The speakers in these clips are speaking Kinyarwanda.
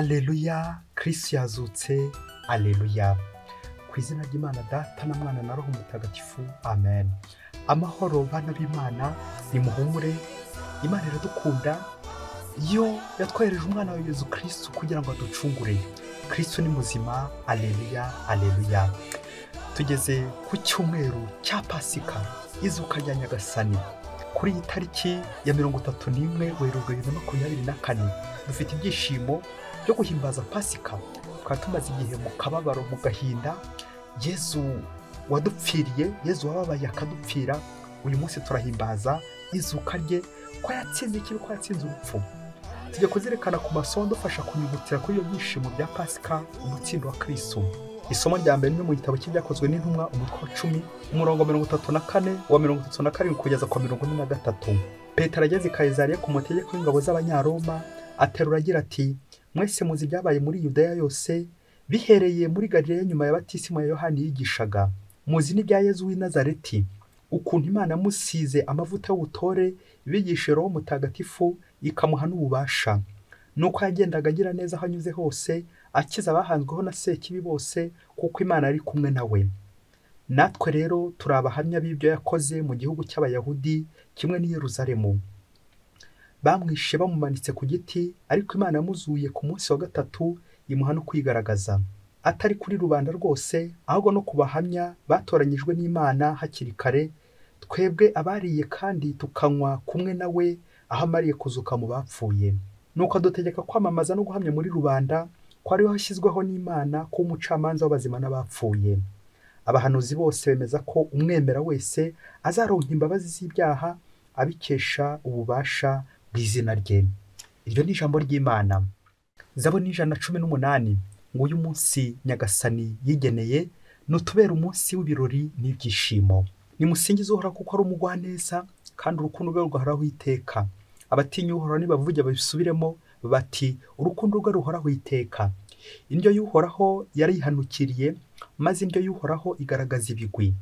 Aleluya kirisitu yazutse aleluya ku izina ry'imana data na mwana na roho mutagatifu amen amahoro bana b'imana nimuhumure imana iradukunda yo yatwohereje umwana wa yezu kirisitu kugira ngo aducungure kirisitu ni muzima aleluya aleluya tugeze ku cyumweru cya pasika izuka rya nyagasani kuri iyi tariki ya mirongo itatu n'imwe werurwe bibiri na makumyabiri na kane dufite ibyishimo byo guhimbaza pasika tukaba tumaze igihe mu kababaro mu gahinda yezu wadupfiriye yezu wababaye akadupfira uyu munsi turahimbaza izuka rye ko yatsinze ikibi ko yatsinze urupfu tujya kuzerekana ku masomo dufasha kunyungutira kuri ibyo byishimo bya pasika umutsindo wa kirisitu isomo rya mbere mu gitabo cy'ibyakozwe n'intumwa umutwe wa cumi umurongo mirongo itatu na kane wa mirongo itatu na karindwi kugeza ku mirongo ine na gatatu petero ageze i kayizariya ku mutegeko w'ingabo z'abanyaroma aterura agira ati mwese muzi ibyabaye muri yudaya yose bihereye muri garileya nyuma ya batisimu ya yohani yigishaga muzi n'ibya yezu w'i nazareti ukuntu imana yamusize amavuta y'ubutore bigishe roho mutagatifu ikamuha n'ububasha nuko yagendaga agira neza aho anyuze hose akiza abahanzweho na sekibi bose kuko imana ari kumwe nawe natwe rero turi abahamya b'ibyo yakoze mu gihugu cy'abayahudi kimwe n'i Yeruzalemu bamwishe bamumanitse ku giti ariko imana yamuzuye ku munsi wa gatatu imuha no kwigaragaza atari kuri rubanda rwose ahubwo no ku bahamya batoranyijwe n'imana hakiri kare twebwe abariye kandi tukanywa kumwe nawe aho amariye kuzuka mu bapfuye nuko adutegeka kwamamaza no guhamya muri rubanda ko ariho hashyizweho n'imana kuba umucamanza w'abazima n'abapfuye abahanuzi bose bemeza ko umwemera wese azaronka imbabazi z'ibyaha abikesha ububasha bw'izina rye iryo ni ijambo ry'imana zabo ni ijana na cumi n'umunani ngo uyu munsi nyagasani yigeneye nutubera umunsi w'ibirori n'ibyishimo nimusingize uhoraho kuko ari umugwaneza kandi urukundo rwe rwahoraho iteka abatinya uhoraho nibavuge babisubiremo bati urukundo rwe ruhoraho iteka indyo y'uhoraho yarihanukiriye maze indyo y'uhoraho igaragaza ibigwi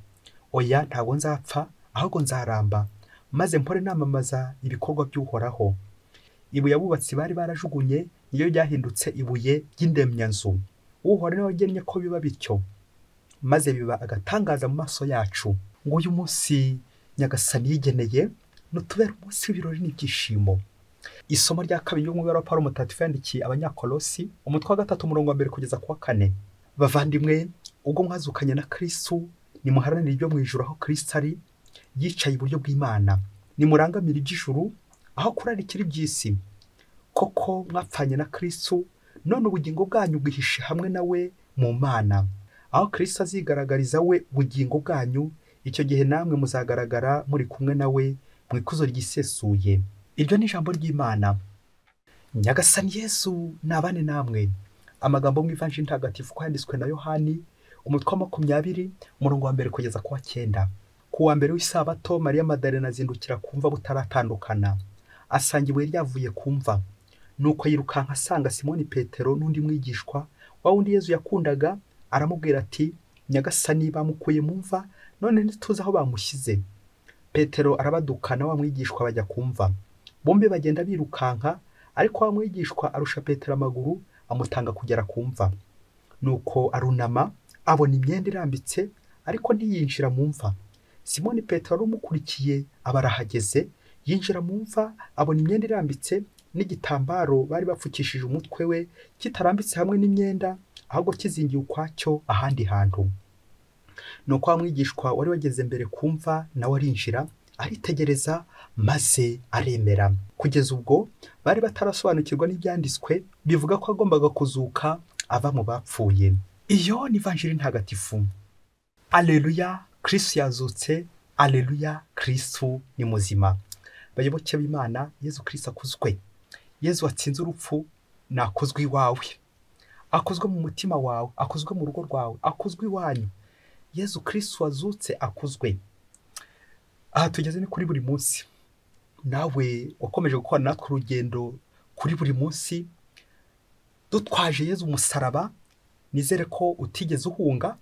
oya ntabwo nzapfa ahubwo nzaramba maze mpore namamaza ibikorwa by'uhoraho ibuye abubatsi bari barajugunye niyo ryahindutse ibuye ry'indemyanzu uhoraho niwe wagennye ko biba bityo maze biba agatangaza mu maso yacu ngo uyu munsi nyagasani yigeneye nutubera umunsi w'ibirori n'ibyishimo isomo rya kabiri ry'umubare wa paul mutagatifu yandikiye abanyakolosi umutwe wa gatatu umurongo wa mbere kugeza ku wa kane bavandimwe ubwo mwazukanye na kirisitu nimuharanire ibyo mu ijuru aho kirisita ari yicaye iburyo bw'imana nimurangamire iby'ijuru aho kurarikira iby'isi koko mwapfanye na kirisitu none ubugingo bwanyu bwihishe hamwe nawe mu mana aho kirisitu azigaragariza we ubugingo bwanyu icyo gihe namwe muzagaragara muri kumwe nawe mu ikuzo ryisesuye iryo ni ijambo ry'imana nyagasani yesu nabane namwe amagambo mu ivanji ntagatifu ko yanditswe na yohani umutwe wa makumyabiri umurongo wa mbere kugeza ku wa cyenda ku wa mbere w'isabato mariya madarena azindukira kumva butaratandukana asanga ibuye ryavuye kumva nuko yirukanka asanga simoni petero n'undi mwigishwa wa wundi yezu yakundaga aramubwira ati nyagasani bamukuye mu mva none ntituzi aho bamushyize petero arabadukana wa mwigishwa bajya kumva bombi bagenda birukanka ariko wa mwigishwa arusha petero amaguru amutanga kugera ku mva nuko arunama abona imyenda irambitse ariko ntiyinjira mu mva simoni petero umukurikiye aba arahageze yinjira mu mva abona imyenda irambitse n'igitambaro bari bapfukishije umutwe we kitarambitse hamwe n'imyenda ahubwo kizingiye ukwacyo ahandi hantu ni uko mwigishwa wari wageze mbere kumva nawe arinjira aritegereza maze aremera kugeza ubwo bari batarasobanukirwa n'ibyanditswe bivuga ko agombaga kuzuka ava mu bapfuye iyo ni vanjiri ntagatifu aleluya kirisitu yazutse aleluya kirisitu ni muzima bayoboke b'imana yezu kirisitu akuzwe yezu watsinze urupfu nakozwe iwawe akozwe mu mutima wawe akozwe mu rugo rwawe akozwe iwanyu yezu kirisitu wazutse akuzwe aha tugeze ni kuri buri munsi nawe wakomeje gukora natwe urugendo kuri buri munsi dutwaje yezu umusaraba nizere ko utigeze uhunga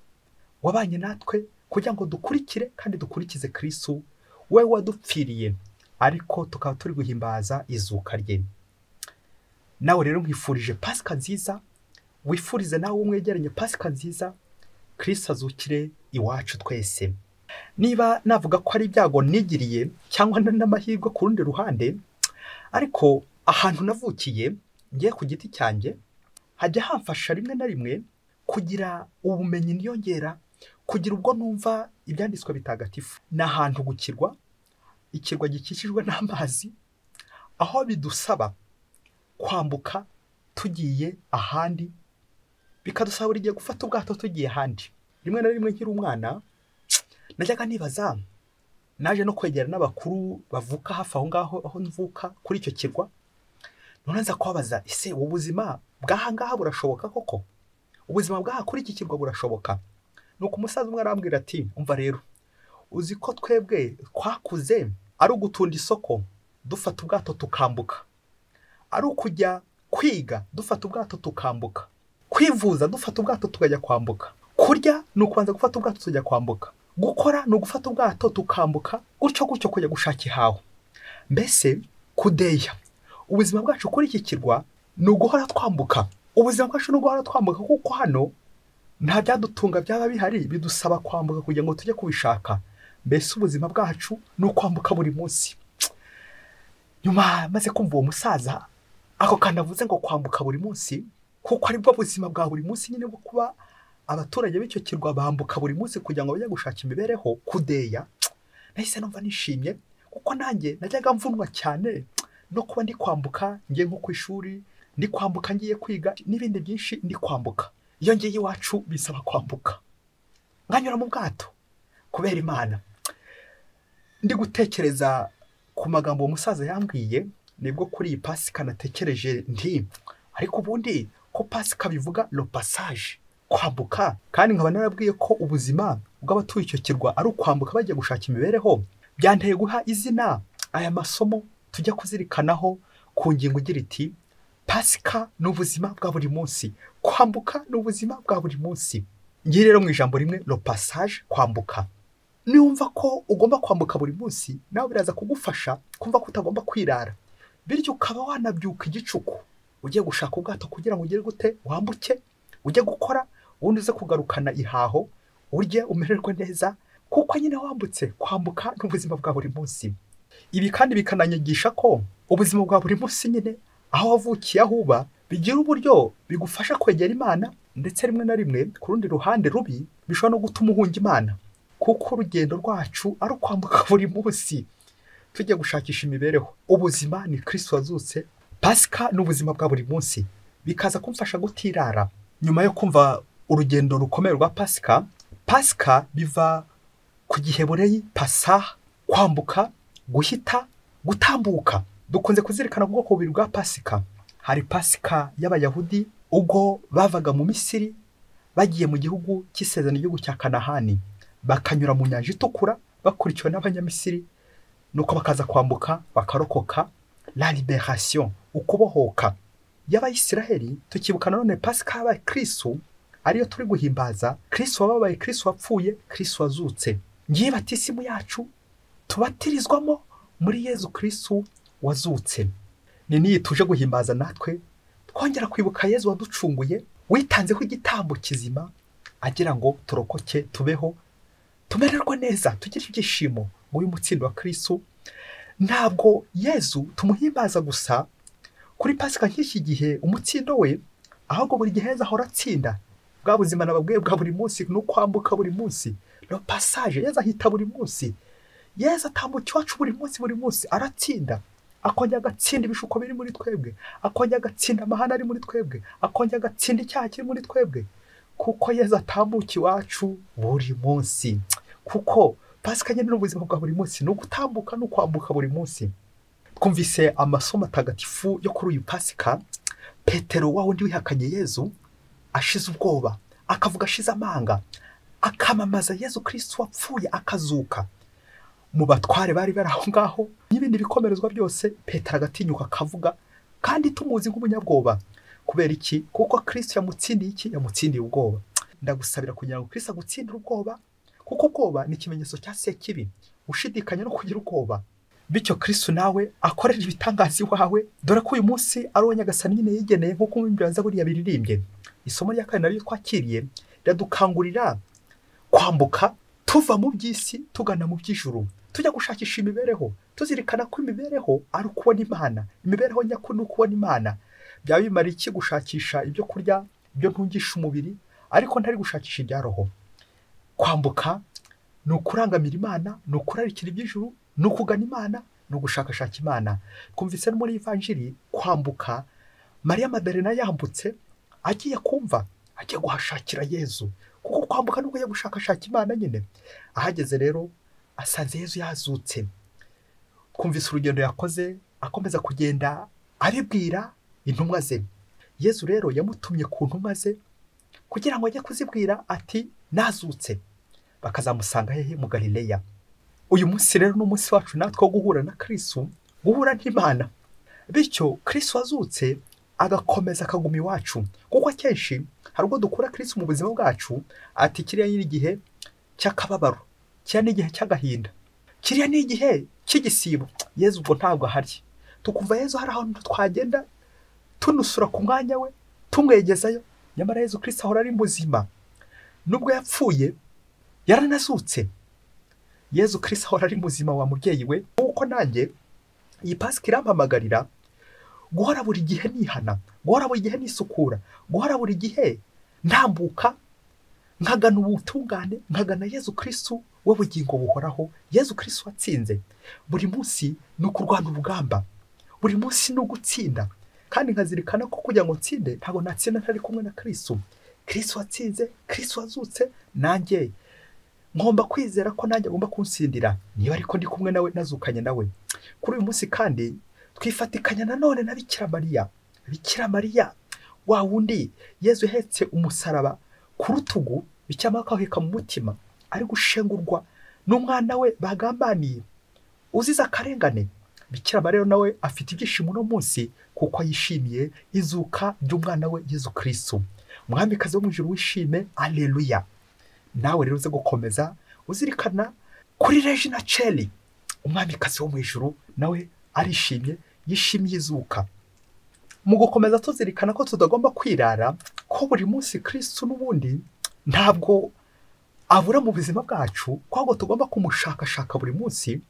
wabanye natwe kugira ngo dukurikire kandi dukurikize kirisitu we wadupfiriye ariko tukaba turi guhimbaza izuka rye nawe rero nkwifurije pasika nziza wifurize nawe umwegeranye pasika nziza kirisi azukire iwacu twese niba navuga ko ari ibyago nigiriye cyangwa n'amahirwe ku rundi ruhande ariko ahantu navukiye ngiye ku giti cyanjye hajya hamfasha rimwe na rimwe kugira ubumenyi niyongera kugira ubwo numva ibyanditswe bitagatifu ni ahantu gukirwa ikirwa gikikijwe n'amazi aho bidusaba kwambuka tugiye ahandi bikadusaba buri gihe gufata ubwato tugiye ahandi rimwe na rimwe nkiri umwana najyaga nibaza naje no kwegera n'abakuru bavuka hafi aho ngaho aho mvuka kuri icyo kirwa noneho nza kubabaza ese ubu buzima bw'aha ngaha burashoboka koko ubuzima bw'aha kuri iki kirwa burashoboka ni uko umusaza umwe arambwira ati umva rero uzi ko twebwe twakuze ari ugutunda isoko dufata ubwato tukambuka ari ukujya kwiga dufata ubwato tukambuka kwivuza dufata ubwato tukajya kwambuka kurya ni ukubanza gufata ubwato tujya kwambuka gukora ni ugufata ubwato tukambuka gutyo gutyo kujya gushaka ihaho mbese kudeya ubuzima bwacu kuri iki kirwa ni uguhora twambuka ubuzima bwacu ni uguhora twambuka kuko hano nta byadutunga byaba bihari bidusaba kwambuka kugira ngo tujye kubishaka mbese ubuzima bwacu ni ukwambuka buri munsi nyuma maze kumva uwo musaza ako kantu avuze ngo kwambuka buri munsi kuko aribwo buzima bwa buri munsi nyine bwo kuba abaturage b'icyo kirwa bambuka buri munsi kugira ngo bajye gushaka imibereho kudeya nahise numva nishimye kuko nanjye najyaga mvunwa cyane no kuba ndi kwambuka ngiye nko ku ishuri ndi kwambuka ngiye kwiga n'ibindi byinshi ndi kwambuka iyo ngiye iwacu bisaba kwambuka nkanyura mu bwato kubera imana ndi gutekereza ku magambo uwo musaza yambwiye nibwo kuri iyi pasika natekereje nti ariko ubundi ko pasika bivuga lo passage kwambuka kandi nkaba narabwiye ko ubuzima bw'abatuye icyo kirwa ari ukwambuka bajya gushaka imibereho byanteye guha izina aya masomo tujya kuzirikanaho ku ngingo igira iti pasika ni ubuzima bwa buri munsi kwambuka ni ubuzima bwa buri munsi ngiye rero mu ijambo rimwe lo passage kwambuka niwumva ko ugomba kwambuka buri munsi nawe biraza kugufasha kumva ko utagomba kwirara bityo ukaba wanabyuka igicuku ugiye gushaka ubwato kugira ngo ugere gute wambuke ujye gukora ubundi uze kugarukana ihaho urye umererwe neza kuko nyine wambutse kwambuka ni ubuzima bwa buri munsi ibi kandi bikananyigisha ko ubuzima bwa buri munsi nyine aho wavukiye aho uba bigira uburyo bigufasha kwegera imana ndetse rimwe na rimwe ku rundi ruhande rubi bishobora no gutuma uhunga imana kuko urugendo rwacu ari ukwambuka buri munsi tujya gushakisha imibereho ubuzima ni kirisiti wazutse pasika ni ubuzima bwa buri munsi bikaza kumfasha gutirara nyuma yo kumva urugendo rukomeye rwa pasika pasika biva ku gihebureyi pasa kwambuka guhita gutambuka dukunze kuzirikana ubwoko bubiri bwa pasika hari pasika y'abayahudi ubwo bavaga mu misiri bagiye mu gihugu cy'isezerano igihugu cya kanahani bakanyura mu nyanja itukura bakurikiwe n'abanyamisiri nuko bakaza kwambuka bakarokoka la liberation ukubohoka y'abayisiraheli tukibuka nanone pasika yabaye kirisu ariyo turi guhimbaza kirisu wababaye kirisu wapfuye kirisu wazutse ngiye batisimu yacu tubatirizwamo muri yezu kirisu wazutse ni n'iyi tuje guhimbaza natwe twongera kwibuka yezu waducunguye witanzeho igitambo kizima agira ngo turokoke tubeho tumererwe neza tugire ibyishimo muri uyu mutsindo wa kirisu ntabwo yezu tumuhimbaza gusa kuri pasika nk'iki gihe umutsindo we ahubwo buri gihe heza ahora atsinda bwa buzima nababwiye bwa buri munsi ni ukwambuka buri munsi lo passage yeza ahita buri munsi yeza atambuka iwacu buri munsi buri munsi aratsinda akongera agatsinda ibishuko biri muri twebwe akongera agatsinda amahane ari muri twebwe akongera agatsinda icyaha kiri muri twebwe kuko yeza atambuka iwacu buri munsi kuko pasika nyine ni ubuzima bwa buri munsi ni ugutambuka ni ukwambuka buri munsi twumvise amasomo atagatifu yo kuri uyu pasika petero wa wundi wihakanye yezu ashize ubwoba akavuga ashize amanga akamamaza yezu kirisitu wapfuye akazuka mu batware bari bari aho ngaho n'ibindi bikomerezwa byose petero agatinyuka akavuga kandi tumuzi nk'umunyabwoba kubera iki kuko kirisitu yamutsindiye iki yamutsindiye ubwoba ndagusabira kugira ngo kirisitu agutsindire ubwoba kuko ubwoba ni ikimenyetso cya sekibi ushidikanya no kugira ubwoba bityo kristo nawe akorera ibitangazi wawe dore ko uyu munsi ari uwo nyagasani nyine yigeneye nk'uko umwumviraza buriya biririmbye isomo rya kabiri naryo twakiriye riradukangurira kwambuka tuva mu by'isi tugana mu by'ijuru tujya gushakisha imibereho tuzirikana ko imibereho ari ukubona imana imibereho nyakuri ni ukubona imana byaba bimara iki gushakisha ibyo kurya ibyo ntungisha umubiri ariko ntari gushakisha ibya roho kwambuka ni ukurangamira imana ni ukurarikira iby'ijuru ni ukugana imana ni ugushakashaka imana twumvise no muri ivanjiri kwambuka mariya madarena yambutse agiye kumva agiye guhashakira yezu kuko kwambuka ni ukujya gushakashaka imana nyine ahageze rero asanze yezu yazutse twumvise urugendo yakoze akomeza kugenda abibwira intumwa ze yezu rero yamutumye ku ntumwa ze kugira ngo ajye kuzibwira ati nazutse bakazamusanga hehe mu galileya uyu munsi rero ni umunsi wacu natwe wo guhura na kirisu guhura n'imana bityo kirisu wazutse agakomeza akaguma iwacu kuko akenshi hari ubwo dukura kirisu mu buzima bwacu ati kiriya ni igihe cy'akababaro kiriya ni igihe cy'agahinda kiriya ni igihe cy'igisibo yezu ubwo ntabwo ahari tukumva yezu hari ahantu twagenda tunusura ku mwanya we tumwegezayo nyamara yezu kirisu ahora ari muzima nubwo yapfuye yaranazutse yezu kirisi ahora ari muzima wa mubyeyi we nk'uko nanjye iyi pasike irampamagarira guhora buri gihe nihana guhora buri gihe nisukura guhora buri gihe ntambuka nkagana ubutungane nkagana yezu kirisitu w'ubugingo buhoraho yezu kirisitu watsinze buri munsi ni ukurwana urugamba buri munsi ni ugutsinda kandi nkazirikana ko kugira ngo nsinde ntabwo natsinda ntari kumwe na kirisitu kirisitu watsinze kirisitu wazutse nanjye ngomba kwizera ko nanjye agomba kunsindira niba ariko ndi kumwe nawe nazukanye nawe kuri uyu munsi kandi twifatikanya nanone na bikira mariya bikira mariya wa wundi yezu uhetse umusaraba ku rutugu bikira akawuheka mu mutima ari gushengurwa n'umwana we bagambaniye uzize akarengane bikira mariya nawe afite ibyishimo uno munsi kuko yishimiye izuka ry'umwana we yezu kirisitu umwamikazi wo mu ijoro wishime aleluya nawe rero uze gukomeza uzirikana kuri regina ceri umwamikazi wo mu ijoro nawe arishimye yishimiye izuka mu gukomeza tuzirikana ko tutagomba kwirara ko buri munsi kirisitu n'ubundi ntabwo abura mu buzima bwacu ko ahubwo tugomba kumushakashaka buri munsi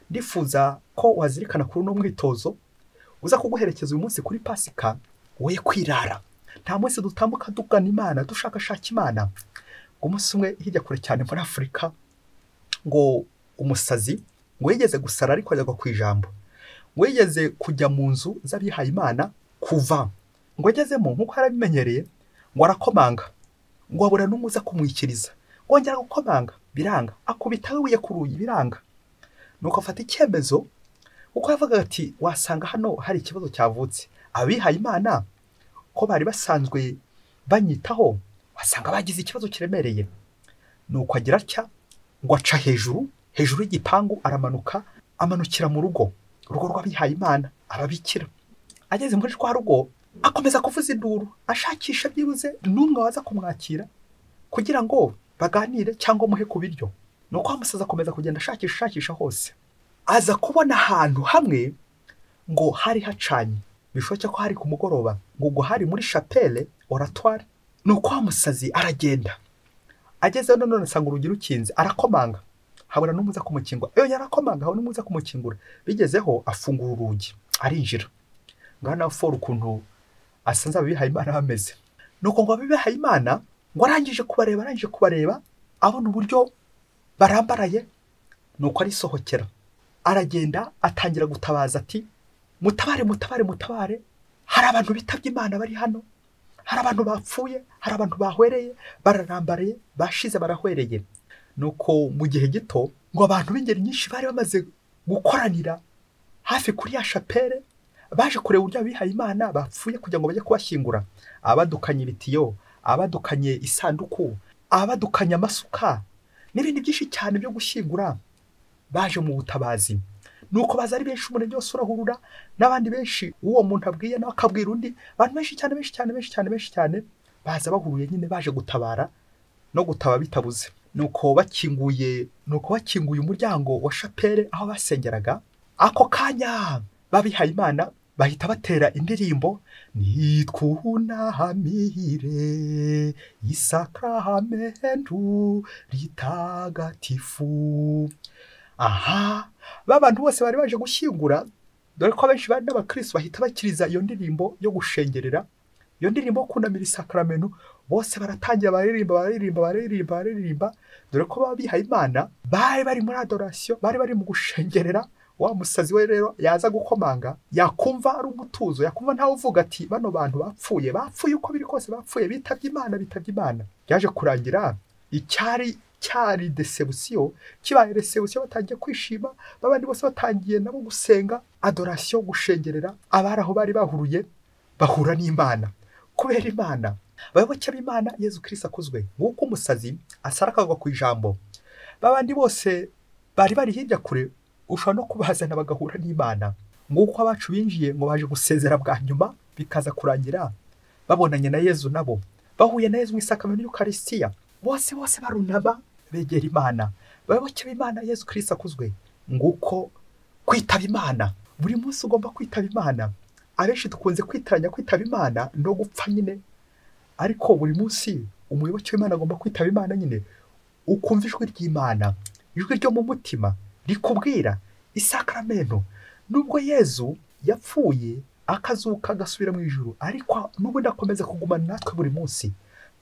ndifuza ko wazirikana kuri uno mwitozo uza kuguherekeza uyu munsi kuri pasika woye kwirara nta munsi dutambuka tugana imana dushakashaka imana ngo umunsi umwe hirya kure cyane muri afurika ngo umusazi ngo yigeze gusara ariko ajya ku ijambo ngo yigeze kujya mu nzu z'abihaye imana kuva ngo agezemo nk'uko yarabimenyereye ngo arakomanga ngo abura n'umuza kumwikiriza ngo yongera gukomanga biranga akubita wibuye ku rugi biranga nuko afata icyemezo kuko yavugaga ati wasanga hano hari ikibazo cyavutse abihaye imana ko bari basanzwe banyitaho wasanga bagize ikibazo kiremereye ni uko agira atya ngo aca hejuru hejuru y'igipangu aramanuka amanukira mu rugo urugo rw'abihaye imana ababikira ageze muri rwa rugo akomeza kuvuza induru ashakisha byibuze n'umwe waza kumwakira kugira ngo baganire cyangwa umuhe ku biryo ni uko amusaza akomeza kugenda ashakisha ashakisha hose aza kubona ahantu hamwe ngo hari hacanye bishoboke ko hari ku mugoroba ngo ubwo hari muri shapele oratwari ni uko wa musazi aragenda agezeho none asanga urugi rukinze arakomanga habura n'umuza kumukingura iyo yarakomanga habura n'umuza kumukingura bigezeho afungura urugi arinjira ngana na foru ukuntu asanze abihaye imana bameze ni uko ngo abihaye imana ngo arangije kubareba arangije kubareba abona uburyo barambaraye ni uko arisohokera aragenda atangira gutabaza ati mutabare mutabare mutabare hari abantu bitabye imana bari hano hari abantu bapfuye hari abantu bahwereye bararambariye bashize barahwereye nuko mu gihe gito ngo abantu b'ingeri nyinshi bari bamaze gukoranira hafi kuri ya shapere baje kureba uburyo abihaye imana bapfuye kugira ngo bajye kubashyingura abadukanye ibitiyo abadukanye isanduku abadukanye amasuka n'ibindi byinshi cyane byo gushyingura baje mu butabazi nuko baza ari benshi umurenge wose urahurura n'abandi benshi uwo muntu abwiye nawe akabwira undi abantu benshi cyane benshi cyane benshi cyane benshi cyane baza bahuruye nyine baje gutabara no gutaba bitabuze nuko bakinguye nuko bakinguye umuryango wa shapere aho basengeraga ako kanya babihaye imana bahita batera indirimbo nitwunahamire isakaramentu ritagatifu aha ba bantu bose bari baje gushyingura dore ko abenshi bari n'abakirisi bahita bakiriza iyo ndirimbo yo gushengerera iyo ndirimbo yo kunamira isakaramentu bose baratangira baririmba baririmba baririmba baririmba dore ko baba bihaye imana bari bari muri adorasiyo bari bari mu gushengerera wa musazi we rero yaza gukomanga yakumva ari umutuzo yakumva ntawe uvuga ati bano bantu bapfuye bapfuye uko biri kose bapfuye bitabye imana bitabye imana byaje kurangira icyari cyari desebusiyo kibaye resebusiyo batangiye kwishima babandi bose batangiye nabo gusenga adorasiyo gushengerera abari aho bari bahuruye bahura n'imana kubera imana abayoboke b'imana yezu kirisi akozwe nk'uko umusazi asara akagwa ku ijambo babandi bose bari bari hirya kure ushobora no kubazana bagahura n'imana nk'uko abacu binjiye ngo baje gusezera bwa nyuma bikaza kurangira babonanye na yezu nabo bahuye na yezu mu isakamyo y'ukarisitiya bose bose barunama begera imana abayoboke b'imana yezu kirisi akuzwe nguko kwitaba imana buri munsi ugomba kwitaba imana abenshi dukunze kwitiranya kwitaba imana no gupfa nyine ariko buri munsi umuyoboke w'imana agomba kwitaba imana nyine ukumva ijwi ry'imana ijwi ryo mu mutima rikubwira isakaramentu nubwo yezu yapfuye akazuka agasubira mu ijuru ariko n'ubundi akomeza kugumana natwe buri munsi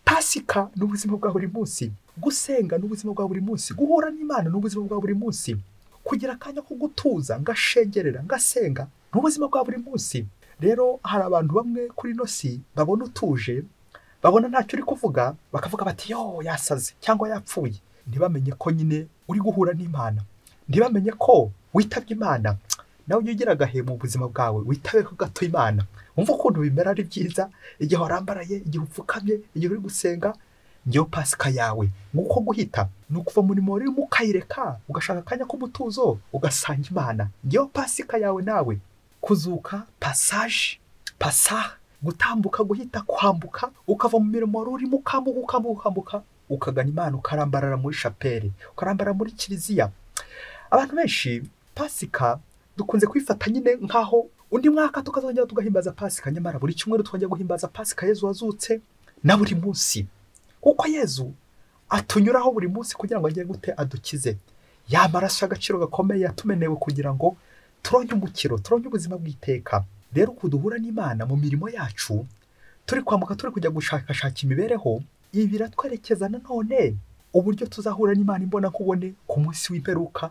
pasika ni ubuzima bwa buri munsi gusenga ni ubuzima bwa buri munsi guhura n'imana ni ubuzima bwa buri munsi kugira akanya ko gutuza ngashengerera ngasenga ni ubuzima bwa buri munsi rero hari abantu bamwe kuri ino si babona utuje babona ntacyo uri kuvuga bakavuga bati yo yasaze cyangwa yapfuye ntibamenye ko nyine uri guhura n'imana ntibamenye ko witabye imana nawe ujya ugira agahe mu buzima bwawe witabeho gato imana wumva ukuntu bimera ari byiza igihe warambaraye igihe upfukamye igihe uri gusenga ngewe pasika yawe nguko guhita ni ukuva muri urimo ukayireka ugashaka akanya k'umutuzo ugasanga imana ngewe pasika yawe nawe kuzuka pasaje pasaha gutambuka guhita kwambuka ukava mu mirimo wari urimo ukambuka ukambuka ukambuka ukagana imana ukarambarara muri shapeli ukarambarara muri kiliziya abantu benshi pasika dukunze kwifata nyine nk'aho undi mwaka tukazongera tugahimbaza pasika nyamara buri cyumweru tukajya guhimbaza pasika yezu wazutse na buri munsi kuko yezu atunyuraho buri munsi kugira ngo agere gute adukize ya maraso y'agaciro gakomeye yatumenewe kugira ngo turonye umukiro turonye ubuzima bw'iteka rero uku duhura n'imana mu mirimo yacu turi kwambuka turi kujya gushakashaka imibereho ibi biratwerekeza nanone uburyo tuzahura n'imana imbona kubone ku munsi w'imperuka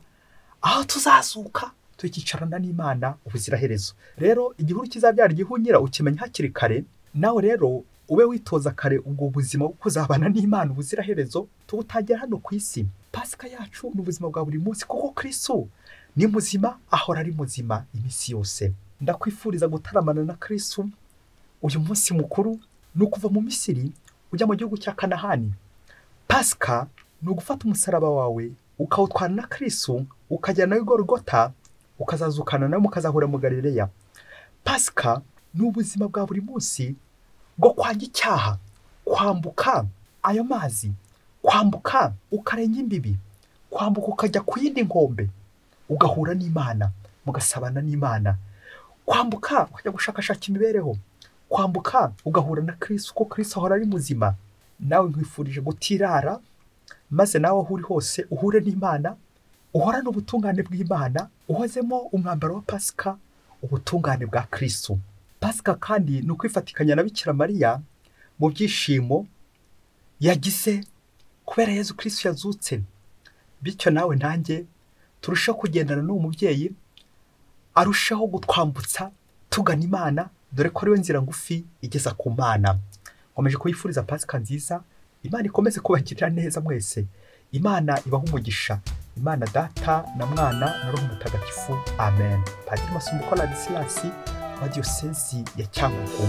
aho tuzazuka tukicarana n'imana ubuziraherezo rero igihuru kizabyara igihunyira ukimenya hakiri kare nawe rero ube witoza kare ubwo buzima bwo kuzabana n'imana ubuziraherezo tubutangira hano ku isi pasika yacu ni ubuzima bwa buri munsi kuko kirisu ni muzima ahora ari muzima iminsi yose ndakwifuriza gutaramana na kirisu uyu munsi mukuru ni ukuva mu misiri ujya mu gihugu cya kanahani pasika ni ugufata umusaraba wawe ukawutwara na kirisu ukajyana nawe igorogota ukazazukana nawe mukazahura mu galileya pasika ni ubuzima bwa buri munsi bwo kwanga icyaha kwambuka ayo mazi kwambuka ukarenga imbibi kwambuka ukajya ku yindi nkombe ugahura n'imana mugasabana n'imana kwambuka ukajya gushakashaka imibereho kwambuka ugahura na kirisi kuko kirisi ahora ari muzima nawe nkwifurije gutirara maze nawe aho uri hose uhure n'imana uhorane ubutungane bw'imana uhozemo umwambaro wa pasika ubutungane bwa kirisitu pasika kandi ni ukwifatikanya na bikira mariya mu byishimo yagize kubera yezu kirisitu yazutse bityo nawe nanjye turushaho kugendana n'uwo mubyeyi arushaho gutwambutsa tugana imana dore ko ariwe nzira ngufi igeza ku mana nkomeje kubifuriza pasika nziza imana ikomeze kubagirira neza mwese imana ibaho umugisha imana data na mwana na roho mutagatifu amen padiri masumbuko ladisiyasi wa diyosezi ya cyangugu